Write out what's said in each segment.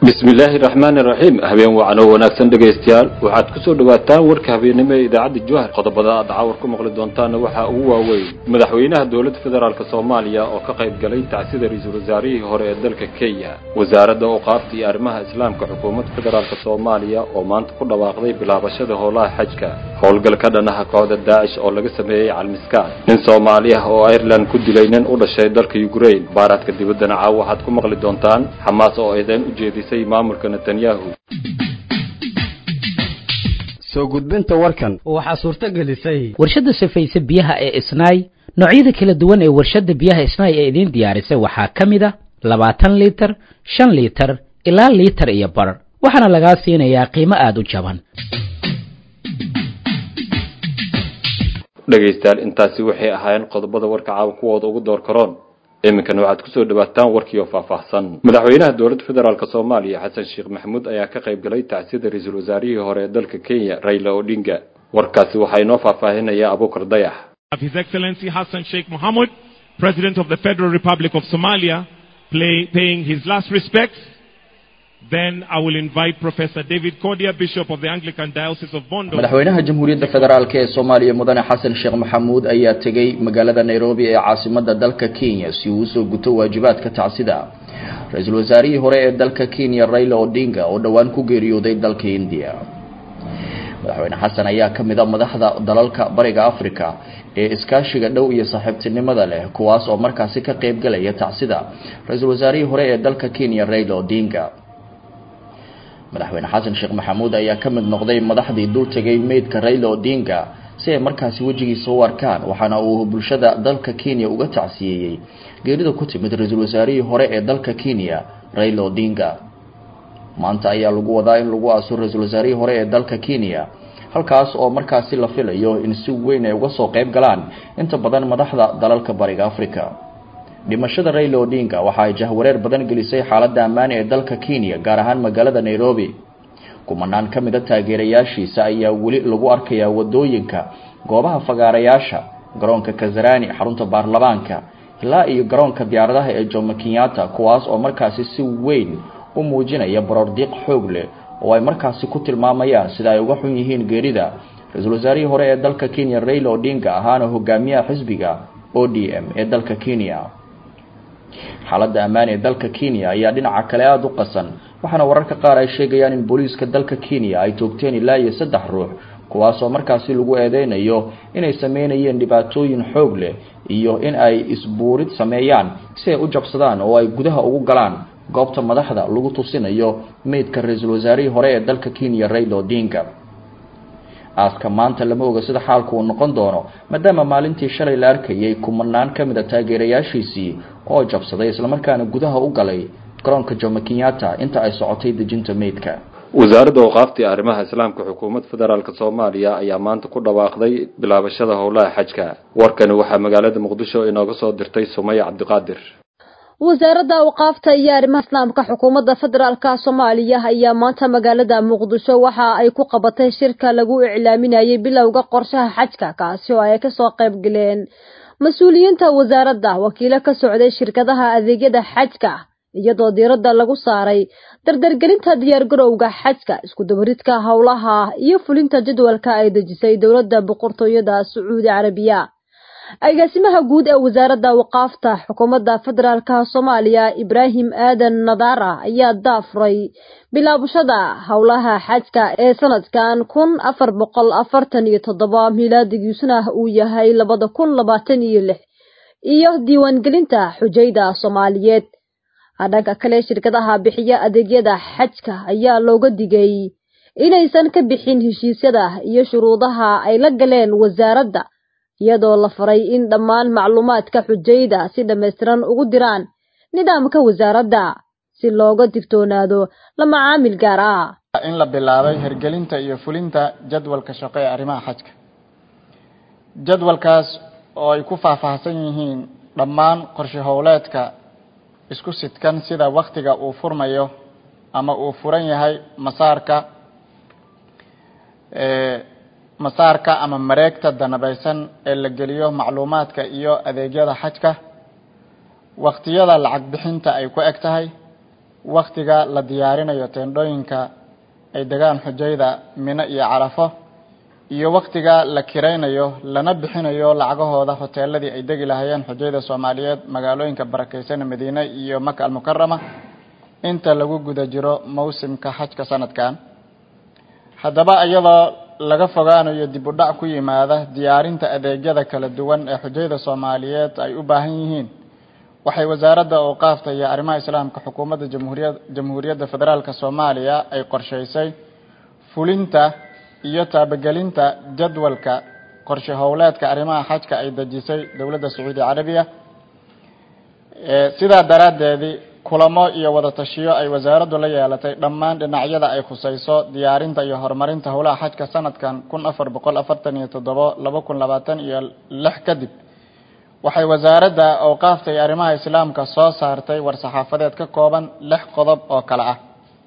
bismi illaahi raxmaani raxiim habeen wacan oo wanaagsan dhegaystayaal waxaad ku soo dhawaataan warka habeennimo ee idaacadda jowhar qodobada aad cawar ku maqli doontaanna waxaa ugu waaweyn madaxweynaha dowladda federaalk soomaaliya oo ka qayb galay tacsida ra-iisul wasaarihii hore ee dalka kenya wasaaradda awqaafta iyo arrimaha islaamka xukuumadda federaalk soomaaliya oo maanta ku dhawaaqday bilaabashada howlaha xajka howlgal ka dhanaha kooxda daacish oo laga sameeyey calmiskaan nin soomaali ah oo ireland ku dilay nin u dhashay dalka ukrain baaraadka dibaddana caaw waxaad ku maqli doontaan xamaas oo eedayn u jeedisay maamulka netanyahu soo gudbinta warkan waxaa suurto gelisay warshadda safayse biyaha ee isnaay noocyada kala duwan ee warshadda biyaha isnaay ee idiin diyaarisay waxaa ka mid a labaatan liitar shan liitar ilaa liitar iyo bar waxaana lagaa siinayaa qiimo aada u jaban dhegaystayaal intaasi waxay ahaayeen qodobada warka caawa kuwooda ugu door karoon iminkana waxaad kusoo dhawaataan warkii oo faahfaahsan madaxweynaha dowladda federaalk soomaaliya xasan sheekh maxamuud ayaa ka qayb galay tacsida ra-iisul wasaarihii hore ee dalka kenya raila odinga warkaasi waxaa inoo faahfaahinaya abuukar dayax His Excellency Hassan Sheikh Mohamud, President of the Federal Republic of Somalia, play, paying his last respects. Then I will invite Professor David Kodia, Bishop of the Anglican Diocese of Bondo. madaxweynaha jamhuuriyadda federaalk ee soomaaliya mudane xasan sheekh maxamuud ayaa tegey magaalada nairobi ee caasimada dalka kenya si uu usoo guto waajibaadka tacsida ra-iisul wasaarihii hore ee dalka kenya raila odinga oo dhowaan ku geeriyooday dalka india madaxweyne xasan ayaa ka mid a madaxda dalalka bariga africa ee iskaashiga dhow iyo saaxiibtinimada leh kuwaas oo markaasi ka qeyb galaya tacsida ra-iisul wasaarihii hore ee dalka kenya raila odinga madaxweyne xasan sheekh maxamuud ayaa ka mid noqday madaxdii dul tegay meydka raila odinga si ay markaasi wejigiisa u arkaan waxaana uu bulshada dalka kenya uga tacsiyeeyey geerida ku timid ra-iisul wasaarihii hore ee dalka kenya raila odinga maanta ayaa lagu wadaa in lagu aaso ra-iisul wasaarihii hore ee dalka kenya halkaas oo markaasi la filayo in si weyn ay uga soo qeyb galaan inta badan madaxda dalalka bariga africa dhimashada raila odinga waxa ay jahwareer badan gelisay xaaladda ammaan ee dalka kenya gaar ahaan magaalada nairobi kumanaan ka mid a taageerayaashiisa ayaa weli lagu arkayaa wadooyinka goobaha fagaarayaasha garoonka kazarani xarunta baarlamaanka ilaa iyo garoonka diyaaradaha ee jomo kenyatta kuwaas oo markaasi si weyn u muujinaya baroordiiq xoog leh oo ay markaasi ku tilmaamayaan sida ay uga xun yihiin geerida ra-iisul wasaarihii hore ee dalka kenya raila odinga ahaana hogaamiyaha xisbiga o d m ee dalka kenya xaaladda ammaan ee dalka kenya ayaa dhinaca kale aada u qasan waxaana wararka qaar ay sheegayaan in booliiska dalka kenya ay toogteen ilaa iyo saddex ruux kuwaasoo markaasi lagu eedeynayo inay sameynayeen dhibaatooyin xoog leh iyo in ay isbuurid sameeyaan si ay u jabsadaan oo ay gudaha ugu galaan goobta madaxda lagu tusinayo meydka ra-iisul wasaarihii hore ee dalka kenya raila odinga aaska maanta lama oga sida xaalku uu noqon doono maadaama maalintii shalay la arkayay kumanaan ka mid a taageerayaashiisii oo jabsaday islamarkaana gudaha u galay garoonka jomo kenyatta inta ay socotay dejinta meydka wasaaradda awqaafta iyo arrimaha islaamka xukuumadda federaalk soomaaliya ayaa maanta ku dhawaaqday bilaabashada howlaha xajka warkani waxaa magaalada muqdisho inooga soo dirtay sumaya cabdiqaadir wasaaradda awqaafta iyo arrimaha islaamka xukuumadda federaalka soomaaliya ayaa maanta magaalada muqdisho waxa ay ku qabatay shirka lagu iclaaminayay bilowga qorshaha xajka kaasi oo ay kasoo qayb galeen mas-uuliyiinta wasaaradda wakiilo ka socday shirkadaha adeegyada xajka iyadoo diiradda lagu saaray dardargelinta diyaargarowga xajka iskudabaridka howlaha iyo fulinta jadwalka ay dejisay dowladda boqortooyada sacuudi carabiya agaasimaha guud ee wasaaradda waqaafta xukuumadda federaalka soomaaliya ibraahim aadan nadaara ayaa daafuray bilaabashada howlaha xajka ee sanadkan kun afar boqol afartan iyo toddoba milaadigiisuna uu yahay labada kun labaatan iyo lix iyo diiwaangelinta xujayda soomaaliyeed dhanka kale shirkadaha bixiya adeegyada xajka ayaa looga digay inaysan ka bixin heshiisyada iyo shuruudaha ay la galeen wasaaradda iyadoo la faray in dhammaan macluumaadka xujayda si dhammaystiran ugu diraan nidaamka wasaaradda si looga digtoonaado la macaamil gaar ah in la bilaabay hirgelinta iyo fulinta jadwalka shaqo ee arrimaha xajka jadwalkaas oo ay ku faahfaahsan yihiin dhammaan qorshe howleedka isku sidkan sida waktiga uu furmayo ama uu furan yahay masaarka masaarka ama mareegta danabaysan ee la geliyo macluumaadka iyo adeegyada xajka waktiyada lacag bixinta ay ku eg tahay waktiga la diyaarinayo teendhooyinka ay degaan xujayda mino iyo carafo iyo waktiga la kiraynayo lana bixinayo lacagahooda hoteeladii ay degi lahaayeen xujayda soomaaliyeed magaalooyinka barakeysan madiine iyo maka almukarama inta lagu guda jiro mawsimka xajka sanadkan haddaba iyadoo laga fogaanayo dib u dhac ku yimaada diyaarinta adeegyada kala duwan ee xujayda soomaaliyeed ay u baahan yihiin waxay wasaaradda awqaafta iyo arrimaha islaamka xukuumadda jamhuuriya jamhuuriyadda federaalk soomaaliya ay qorsheysay fulinta iyo taabagelinta jadwalka qorshe howleedka arrimaha xajka ay dejisay dowladda sacuudi carabiya sidaa daraaddeedii kulamo iyo wada tashiyo ay wasaaraddu la yeelatay dhammaan dhinacyada ay khusayso diyaarinta iyo horumarinta howlaha xajka sanadkan kun afar boqol afartan iyo toddobo laba kun labaatan iyo lix kadib waxay wasaaradda awqaafta iyo arrimaha islaamka soo saartay war-saxaafadeed ka kooban lix qodob oo kale ah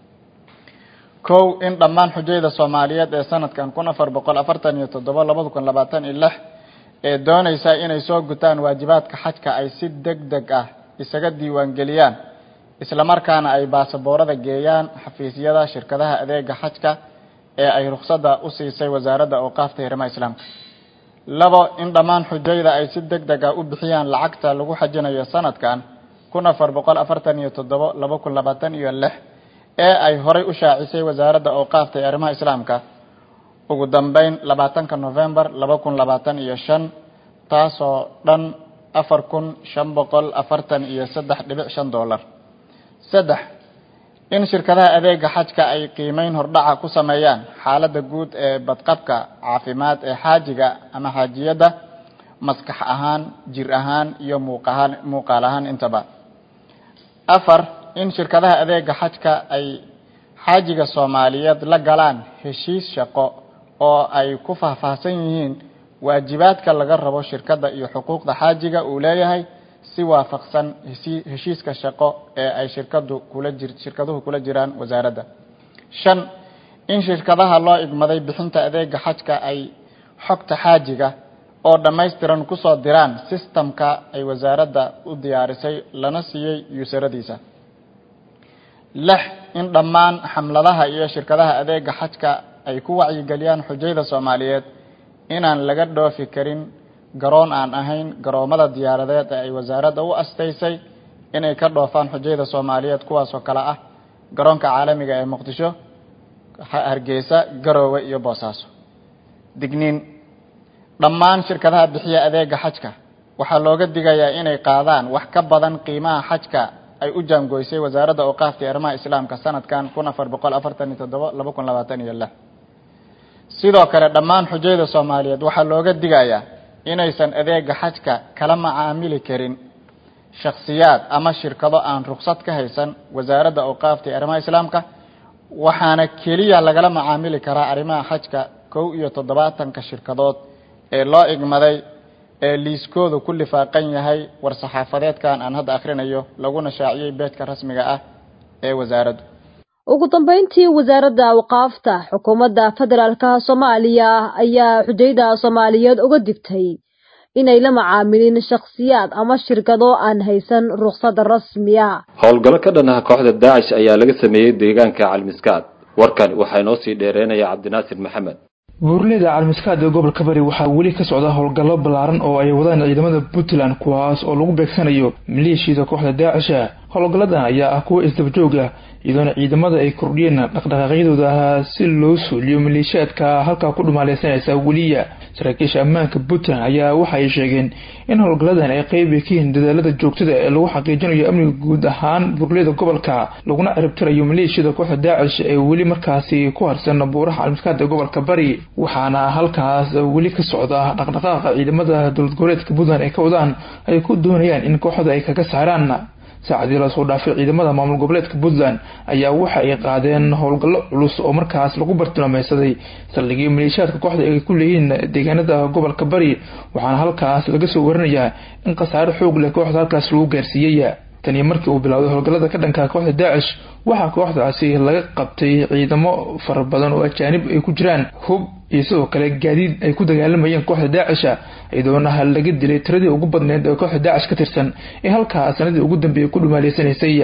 kow in dhammaan xujayda soomaaliyeed ee sanadkan kun afar boqol afartan iyo toddobo labada kun labaatan iyo lix ee dooneysa inay soo gutaan waajibaadka xajka ay si deg deg ah isaga diiwaangeliyaan islamarkaana ay baasaboorada geeyaan xafiisyada shirkadaha adeega xajka ee ay rukhsadda u siisay wasaaradda awqaafta iyo arrimaha islaamka labo in dhammaan xujayda ay si deg deg ah u bixiyaan lacagta lagu xajinayo sanadkan kun afar boqol afartan iyo toddobo laba kun labaatan iyo lix ee ay horay u shaacisay wasaaradda awqaafta iyo arrimaha islaamka ugu dambeyn labaatanka novembar laba kun labaatan iyo shan taasoo dhan afar kun shan boqol afartan iyo saddex dhibic shan dollar saddex in shirkadaha adeega xajka ay qiimeyn hordhaca ku sameeyaan xaaladda guud ee badqabka caafimaad ee xaajiga ama xaajiyadda maskax ahaan jir ahaan iyo muuqahaan muuqaal ahaan intaba afar in shirkadaha adeega xajka ay xaajiga soomaaliyeed la galaan heshiis shaqo oo ay ku faahfaahsan yihiin waajibaadka laga rabo shirkadda iyo xuquuqda xaajiga uu leeyahay si waafaqsan heshiiska shaqo ee ay shirkadu kula jir shirkaduhu kula jiraan wasaaradda shan in shirkadaha loo igmaday bixinta adeega xajka ay xogta xaajiga oo dhammaystiran kusoo diraan sistamka ay wasaaradda u diyaarisay lana siiyey yuusaradiisa lix in dhammaan xamladaha iyo shirkadaha adeega xajka ay ku wacyigeliyaan xujayda soomaaliyeed inaan laga dhoofi karin garoon aan ahayn garoomada diyaaradeed ee ay wasaaradda u astaysay inay ka dhoofaan xujayda soomaaliyeed kuwaasoo kale ah garoonka caalamiga ee muqdisho hargeysa garoowe iyo boosaaso digniin dhammaan shirkadaha bixiya adeega xajka waxaa looga digayaa inay qaadaan wax ka badan qiimaha xajka ay u jaangoysay wasaaradda awqaafta iyo arrimaha islaamka sanadkan kun afar boqol afartan iyo toddobo laba kun labaatan iyo lix sidoo kale dhammaan xujayda soomaaliyeed waxaa looga digayaa inaysan adeega xajka kala macaamili karin shakhsiyaad ama shirkado aan ruksad ka haysan wasaaradda awqaafta iyo arrimaha islaamka waxaana keliya lagala macaamili karaa arrimaha xajka kow iyo toddobaatanka shirkadood ee loo igmaday ee liiskoodu ku lifaaqan yahay war-saxaafadeedkan aan hadda akhrinayo laguna shaaciyey beedka rasmiga ah ee wasaaraddu ugu dambeyntii wasaaradda awqaafta xukuumadda federaalka soomaaliya ayaa xujayda soomaaliyeed uga digtay inay la macaamilin shakhsiyaad ama shirkado aan haysan ruksad rasmiya howlgallo ka dhan ah kooxda daacish ayaa laga sameeyey deegaanka calmiskaad warkan waxaa inoo sii dheereynaya cabdinaasir maxamed buurleyda calmiskaad ee gobolka bari waxaa weli ka socda howlgallo ballaaran oo ay wadaan ciidamada puntland kuwaas oo lagu beegsanayo maleeshiyada kooxda daacisha howlgalladan ayaa ah kuwo isdabajoog ah iyadoona ciidamada ay kordhiyeen dhaqdhaqaaqyadooda si loo suuliyo maleeshiyaadka halkaa ku dhumaaleysanaysa weliya saraakiisha ammaanka puntland ayaa waxa ay sheegeen in howlgalladan ay qeyb ka yihiin dadaalada joogtada ee lagu xaqiijinayo amniga guud ahaan buurleyda gobolka laguna ciribtirayo maleeshiyada kooxda daacish ee weli markaasi ku harsan buuraha calmiskaad ee gobolka bari waxaana halkaas weli ka socda dhaqdhaqaaqa ciidamada dowlad goboleedka puntland ay ka wadaan ay ku doonayaan in kooxda ay kaga saaraan saacadii lasoo dhaafay ciidamada maamul goboleedka puntland ayaa waxa ay qaadeen howlgallo culus oo markaas lagu bartilmaameysaday saldhigii maleeshiyaadka kooxda ay ku leeyihiin deegaanada gobolka bari waxaana halkaas laga soo warinayaa in khasaare xoog leh kooxda halkaas lagu gaarsiiyey taniyo markii uu bilowday howlgallada ka dhanka kooxda daacish waxaa kooxdaasi laga qabtay ciidamo fara badan oo ajaanib ay ku jiraan hub iyo sidoo kale gaadiid ay ku dagaalamayeen kooxda daacisha iyadoona laga dilay tiradii ugu badneyd ee kooxda daacish ka tirsan ee halkaa sanadii ugu dambeeyay ku dhumaaleysanaysay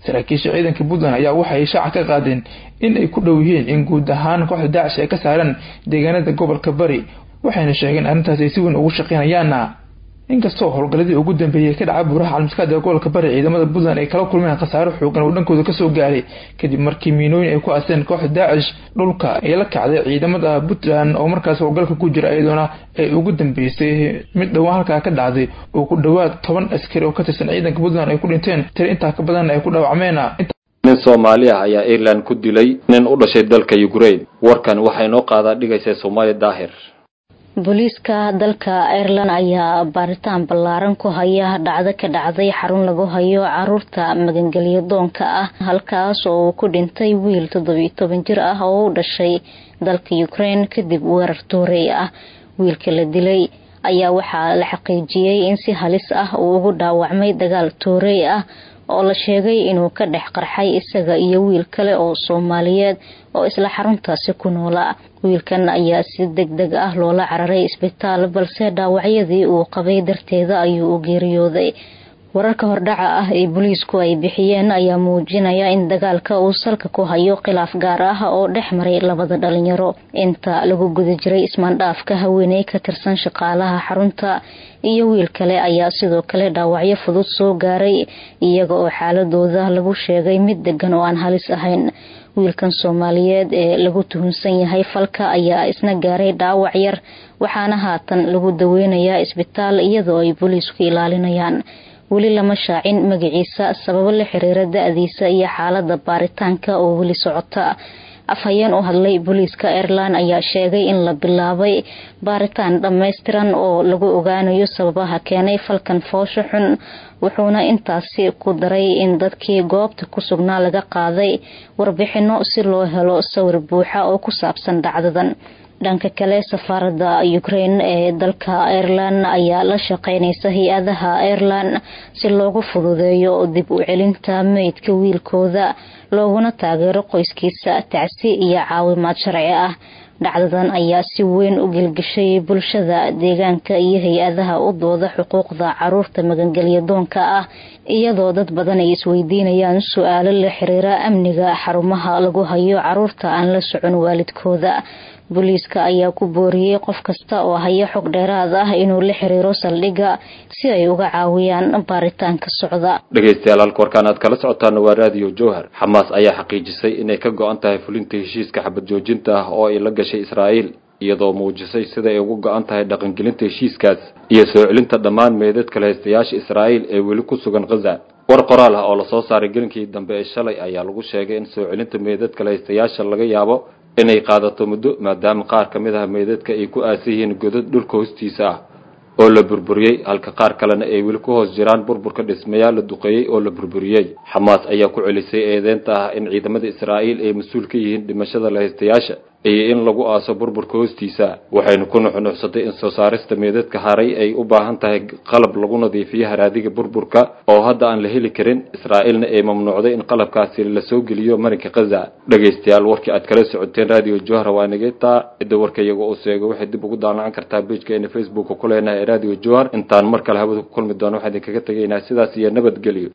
saraakiisha ciidanka puntland ayaa waxay shaaca ka qaadeen in ay ku dhow yihiin in guud ahaan kooxda daacish ay ka saaraan deegaanada gobolka bari waxayna sheegeen arrintaas ay si weyn ugu shaqeynayaana inkastoo howlgalladii ugu dambeeyey ka dhaca buuraha calmiskaada ee gobolka bari ciidamada puntland ay kala kulmeen khasaaro xoogan oo dhankooda kasoo gaaray kadib markii miinooyin ay ku aseen kooxda daacish dhulka ay la kacday ciidamada puntland oo markaas howlgalka ku jira iyadoona ay ugu dambeysay mid dhowaan halkaa ka dhacday oo ku dhowaad toban askari oo ka tirsan ciidanka puntland ay ku dhinteen tiri intaa ka badanna ay ku dhaawacmeen nin soomaali ah ayaa ireland ku dilay nin u dhashay dalka ukraine warkan waxay noo qaadaa dhigaysa soomaali daahir booliiska dalka ireland ayaa baaritaan ballaaran ku haya dhacdo ka dhacday xarun lagu hayo caruurta magangelyo doonka ah halkaas oo uu ku dhintay wiil toddobiyo toban jir ah oo u dhashay dalka ukraine kadib weerar tuurey ah wiilka la dilay ayaa waxaa la xaqiijiyey in si halis ah uu ugu dhaawacmay dagaal tuurey ah oo la sheegay inuu ka dhex qarxay isaga iyo wiil kale oo soomaaliyeed oo isla xaruntaasi ku noola wiilkan ayaa si deg deg ah loola cararay isbitaal balse dhaawacyadii uu qabay darteeda ayuu u geeriyooday wararka hordhaca ah ee booliisku ay bixiyeen ayaa muujinaya in dagaalka uu salka ku hayo khilaaf gaar ah oo dhex maray labada dhalinyaro inta lagu guda jiray ismaandhaafka haweeney ka tirsan shaqaalaha xarunta iyo wiil kale ayaa sidoo kale dhaawacyo fudud soo gaaray iyaga oo xaaladooda lagu sheegay mid degan oo aan halis ahayn wiilkan soomaaliyeed ee lagu tuhunsan yahay falka ayaa isna gaaray dhaawac yar waxaana haatan lagu daweynayaa isbitaal iyadoo ay booliisku ilaalinayaan weli lama shaacin magaciisa sababo la xiriira da-diisa iyo xaalada baaritaanka oo weli socota afhayeen u hadlay booliiska ireland ayaa sheegay in la bilaabay baaritaan dhammaystiran oo lagu ogaanayo sababaha keenay falkan foosho xun wuxuuna intaasi ku daray in dadkii goobta ku sugnaa laga qaaday warbixino si loo helo sawir buuxa oo ku saabsan dhacdadan dhanka kale safaarada ukraine ee dalka ireland ayaa la shaqeynaysa hay-adaha ireland si loogu fududeeyo dib u celinta meydka wiilkooda looguna taageero qoyskiisa tacsi iyo caawimaad sharci ah dhacdadan ayaa si weyn u gelgashay bulshada deegaanka iyo hay-adaha u dooda xuquuqda caruurta magangelya doonka ah iyadoo dad badan ay isweydiinayaan su-aalo la xiriira amniga xarumaha lagu hayo caruurta aan la socon waalidkooda booliiska ayaa ku booriyey qof kasta oo haya xog dheeraad ah inuu la xiriiro saldhigga si ay uga caawiyaan baaritaanka socda dhegaystayaal halka warkaan aad kala socotaana waa raadiyo jowhar xamaas ayaa xaqiijisay inay ka go-an tahay fulinta heshiiska xabad joojinta ah oo ay la gashay israa'iil iyadoo muujisay sida ay ugu go-an tahay dhaqangelinta heshiiskaas iyo soo celinta dhammaan meedadka lahaystayaasha israa'iil ee weli ku sugan khaza war qoraal ah oo lasoo saaray gelinkii dambe ee shalay ayaa lagu sheegay in soo celinta meedadka lahaystayaasha laga yaabo inay qaadato muddo maadaama qaar ka mid ah meydadka ay ku aasan yihiin godad dhulka hoostiisa ah oo la burburiyey halka qaar kalena ay weli ku hoos jiraan burburka dhismayaal la duqeeyey oo la burburiyey xamaas ayaa ku celisay eedeynta ah in ciidamada israa'iil ay mas-uul ka yihiin dhimashada lahaystayaasha iyo in lagu aaso burburka hoostiisa waxaynu ku nuxnuxsatay in soo saarista meedadka haray ay u baahan tahay qalab lagu nadiifiyo haraadiga burburka oo hadda aan la heli karin israa'iilna ay mamnuucday in qalabkaasi la soo geliyo marinka khaza dhegaystayaal warkii aad kala socoteen radio johra waa inagetaa cidda warka iyaga uu seego waxay dib ugu daallacan kartaa bejkeena facebooka ku leenahay radio johar intaan mar kale hawada ku kulmi doono waxaan idinkaga tegaynaa sidaas iyo nabadgelyo